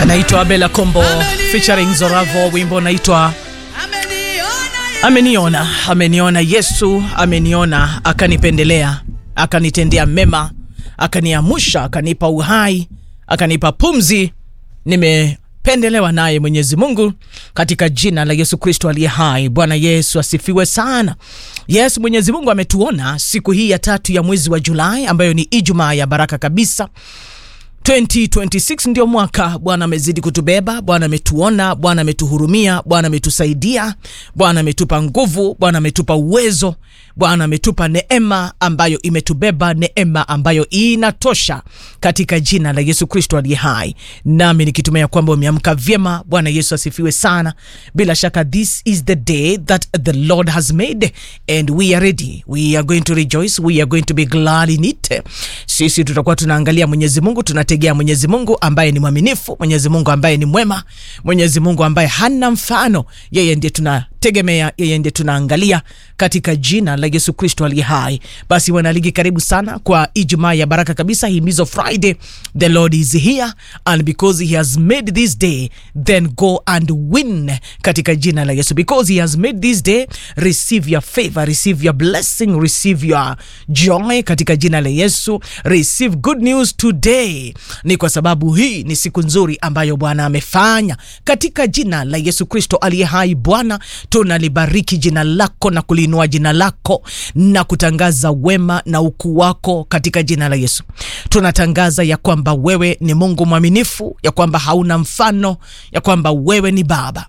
anaitwa Bella Kombo featuring Zoravo, wimbo unaitwa Ameniona. Ameniona Yesu, ameniona akanipendelea, akanitendea mema, akaniamusha, akanipa uhai, akanipa pumzi. Nimependelewa naye Mwenyezi Mungu katika jina la Yesu Kristo aliye hai. Bwana Yesu asifiwe sana. Yes, Mwenyezi Mungu ametuona siku hii ya tatu ya mwezi wa Julai ambayo ni Ijumaa ya baraka kabisa. 2026 ndio mwaka. Bwana amezidi kutubeba, Bwana ametuona, Bwana ametuhurumia, Bwana ametusaidia, Bwana ametupa nguvu, Bwana ametupa uwezo, Bwana ametupa neema ambayo imetubeba, neema ambayo inatosha katika jina la Yesu Kristo aliye hai. Nami nikitumia kwamba umeamka vyema. Bwana Yesu asifiwe sana. Bila shaka this is the day that the Lord has made and we are ready. We are going to rejoice, we are going to be glad in it. Sisi tutakuwa tunaangalia Mwenyezi Mungu, tunategea Mwenyezi Mungu ambaye ni mwaminifu, Mwenyezi Mungu ambaye ni mwema, Mwenyezi Mungu ambaye hana mfano. Yeye ndiye tunategemea, yeye ndiye tunaangalia katika jina la Yesu Kristo aliye hai. Basi wanaligi, karibu sana kwa Ijumaa ya baraka kabisa, himizo Friday. The Lord is here and because he has made this day then go and win katika jina la Yesu. Because he has made this day, receive your favor, receive your blessing, receive your joy katika jina la Yesu. Receive good news today. Ni kwa sababu hii ni siku nzuri ambayo Bwana amefanya katika jina la Yesu Kristo aliye hai. Bwana, tunalibariki jina lako na kuliinua jina lako na kutangaza wema na ukuu wako katika jina la Yesu. Tunatangaza ya kwamba wewe ni Mungu mwaminifu, ya kwamba hauna mfano, ya kwamba wewe ni Baba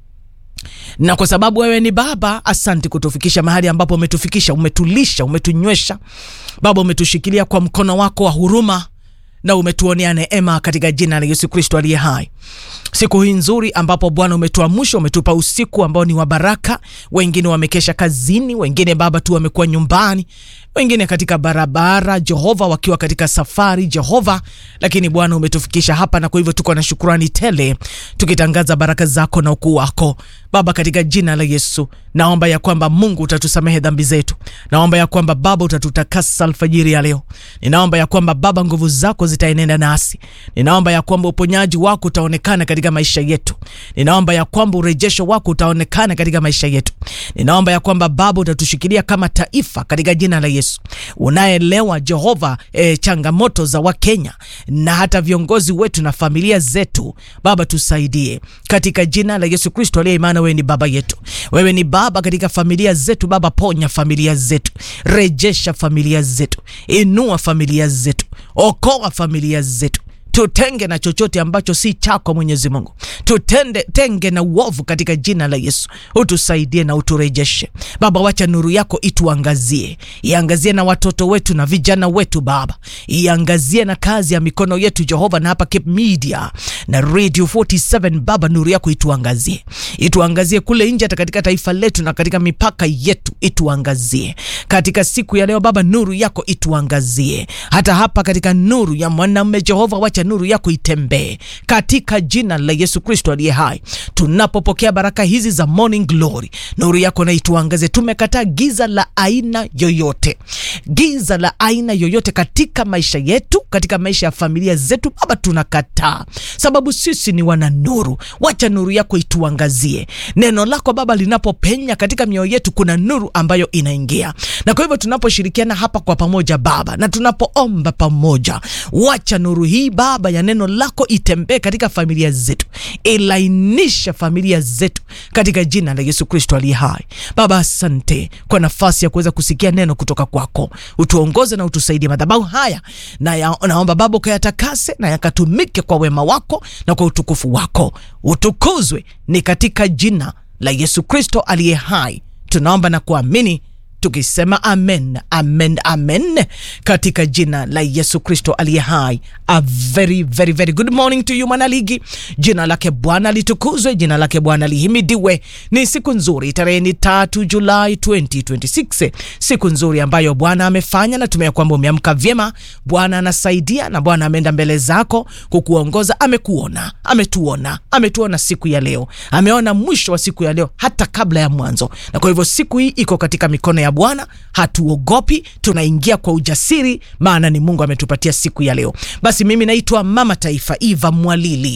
na kwa sababu wewe ni Baba, asante kutufikisha mahali ambapo umetufikisha. Umetulisha, umetunywesha Baba, umetushikilia kwa mkono wako wa huruma na umetuonea neema katika jina la Yesu Kristo aliye hai. Siku hii nzuri ambapo Bwana umetuamsha, umetupa usiku ambao ni wa baraka. Wengine wamekesha kazini, wengine Baba tu wamekuwa nyumbani, wengine katika barabara, Jehova, wakiwa katika safari, Jehova, lakini Bwana umetufikisha hapa, na kwa hivyo tuko na shukurani tele, tukitangaza baraka zako na ukuu wako Baba, katika jina la Yesu. Naomba ya kwamba Mungu utatusamehe dhambi zetu. Naomba ya kwamba Baba utatutakasa alfajiri ya leo. Ninaomba ya kwamba Baba nguvu zako zitaenenda nasi. Ninaomba ya kwamba uponyaji wako utaonekana katika maisha yetu. Ninaomba ya kwamba urejesho wako utaonekana katika maisha yetu. Ninaomba ya kwamba Baba utatushikilia kama taifa katika jina la Yesu. Unaelewa Jehova e, changamoto za Wakenya na hata viongozi wetu na familia zetu. Baba tusaidie katika jina la Yesu Kristo aliye imani. Wewe ni baba yetu, wewe ni baba katika familia zetu. Baba ponya familia zetu, rejesha familia zetu, inua familia zetu, okoa familia zetu tutenge na chochote ambacho si chako Mwenyezi Mungu, tutende tenge na uovu katika jina la Yesu. Utusaidie na uturejeshe Baba, wacha nuru yako ituangazie, iangazie na watoto wetu na vijana wetu Baba, iangazie na kazi ya mikono yetu Jehova, na hapa Cape Media na Radio 47 Baba, nuru yako ituangazie, ituangazie kule nje, hata katika taifa letu na katika mipaka yetu, ituangazie katika siku ya leo Baba, nuru yako ituangazie hata hapa katika nuru ya mwanamume Jehova, wacha nuru yako itembee katika jina la Yesu Kristo aliye hai. Tunapopokea baraka hizi za morning glory, nuru yako na ituangaze. Tumekataa giza la aina yoyote, giza la aina yoyote katika maisha yetu, katika maisha ya familia zetu Baba, tunakataa sababu sisi ni wana nuru. Wacha nuru yako ituangazie. Neno lako Baba linapopenya katika mioyo yetu, kuna nuru ambayo inaingia, na kwa hivyo tunaposhirikiana hapa kwa pamoja Baba, na tunapoomba pamoja, wacha nuru hii Baba ya neno lako itembee katika familia zetu, ilainisha familia zetu katika jina la Yesu Kristo aliye hai. Baba, asante kwa nafasi ya kuweza kusikia neno kutoka kwako. Utuongoze na utusaidie madhabahu haya na ya, naomba Baba ukayatakase na yakatumike kwa wema wako na kwa utukufu wako. Utukuzwe ni katika jina la Yesu Kristo aliye hai, tunaomba na kuamini tukisema amen, amen, amen katika jina la Yesu Kristo aliye hai. A very very very good morning to you mwanaligi. Jina lake Bwana litukuzwe, jina lake Bwana lihimidiwe. Ni siku nzuri, tarehe ni tatu Julai 2026, siku nzuri ambayo Bwana amefanya. Natumia kwamba umeamka vyema. Bwana anasaidia na Bwana ameenda mbele zako kukuongoza. Amekuona, ametuona, ametuona siku ya leo, ameona mwisho wa siku ya leo hata kabla ya mwanzo, na kwa hivyo siku hii iko katika mikono ya Bwana. Hatuogopi, tunaingia kwa ujasiri, maana ni Mungu ametupatia siku ya leo. Basi mimi naitwa Mama Taifa Eva Mwalili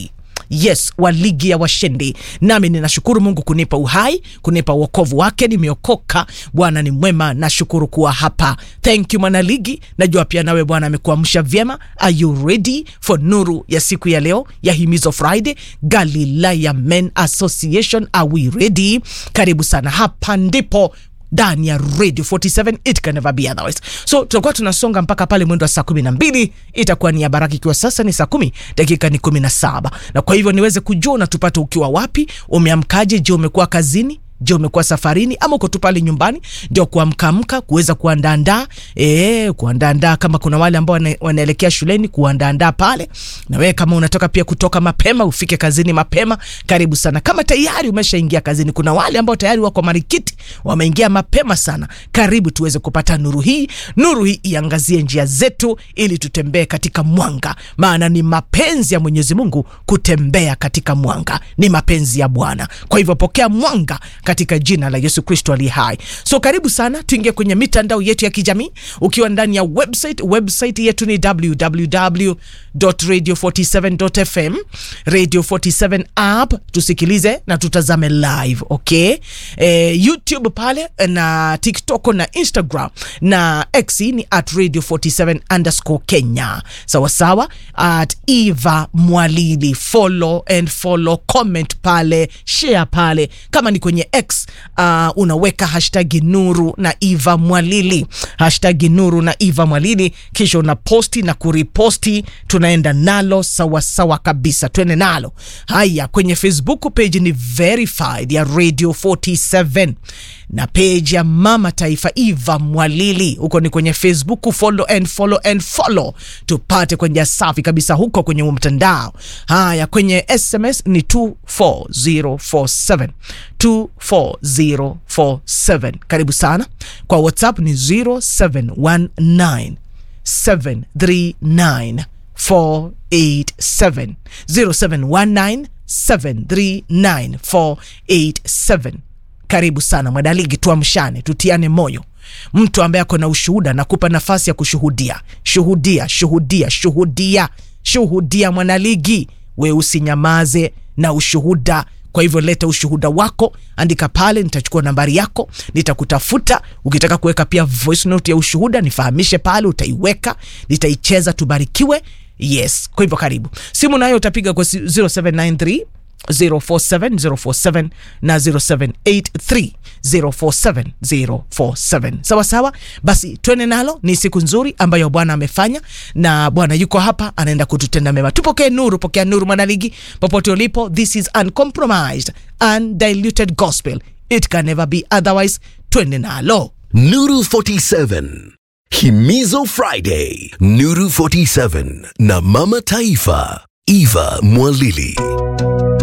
yes wa ligi ya washindi nami ninashukuru mungu kunipa uhai kunipa uokovu wake nimeokoka bwana ni mwema nashukuru kuwa hapa thank you mwanaligi najua pia nawe bwana amekuamsha vyema are you ready for nuru ya siku ya leo ya himizo friday galilaya men association are we ready karibu sana hapa ndipo ndani ya radio 47 it can never be otherwise so tutakuwa tunasonga mpaka pale mwendo wa saa kumi na mbili itakuwa ni ya baraka ikiwa sasa ni saa kumi dakika ni kumi na saba na kwa hivyo niweze kujua unatupata ukiwa wapi umeamkaje je umekuwa kazini je umekuwa safarini ama uko tu pale nyumbani ndio kuamkamka kuweza kuandaandaa e, kuandaandaa kama kuna wale ambao wana, wanaelekea shuleni kuandaandaa pale na wewe kama unatoka pia kutoka mapema ufike kazini mapema karibu sana kama tayari umeshaingia kazini kuna wale ambao tayari wako marikiti wameingia mapema sana karibu tuweze kupata nuru hii nuru hii iangazie njia zetu ili tutembee katika mwanga maana ni mapenzi ya mwenyezi mungu kutembea katika mwanga ni mapenzi ya bwana kwa hivyo pokea mwanga katika jina la yesu kristo aliye hai so karibu sana tuingie kwenye mitandao yetu ya kijamii ukiwa ndani ya website website yetu ni www radio 47 fm radio 47 app tusikilize na tutazame live okay e, youtube pale na tiktok na instagram na x ni at radio 47 underscore kenya sawasawa at eva mwalili follow and follow comment pale share pale kama ni kwenye x uh, unaweka hashtagi nuru na eva mwalili hashtagi nuru na eva mwalili kisha una posti na kuriposti tunaenda nalo sawasawa sawa kabisa twende nalo haya kwenye facebook page ni verified ya radio 47 na page ya mama taifa eva mwalili huko ni kwenye facebook follow and follow and follow tupate kwenye safi kabisa huko kwenye mtandao haya kwenye sms ni 24047 24047 karibu sana kwa whatsapp ni 0719 739 487 0719 739 487 karibu sana mwadaligi tuamshane tutiane moyo mtu ambaye ako na ushuhuda nakupa nafasi ya kushuhudia shuhudia shuhudia shuhudia shuhudia mwanaligi we usinyamaze na ushuhuda kwa hivyo leta ushuhuda wako andika pale nitachukua nambari yako nitakutafuta ukitaka kuweka pia voice note ya ushuhuda nifahamishe pale utaiweka nitaicheza tubarikiwe yes kwa hivyo karibu simu nayo utapiga kwa 0793 047047 na 0783 047047 sawa sawa basi twende nalo ni siku nzuri ambayo bwana amefanya na bwana yuko hapa anaenda kututenda mema tupokee nuru pokea nuru mwanaligi popote ulipo this is uncompromised undiluted gospel it can never be otherwise twende nalo Nuru 47. Himizo Friday. Nuru 47 na Mama Taifa. Eva Mwalili.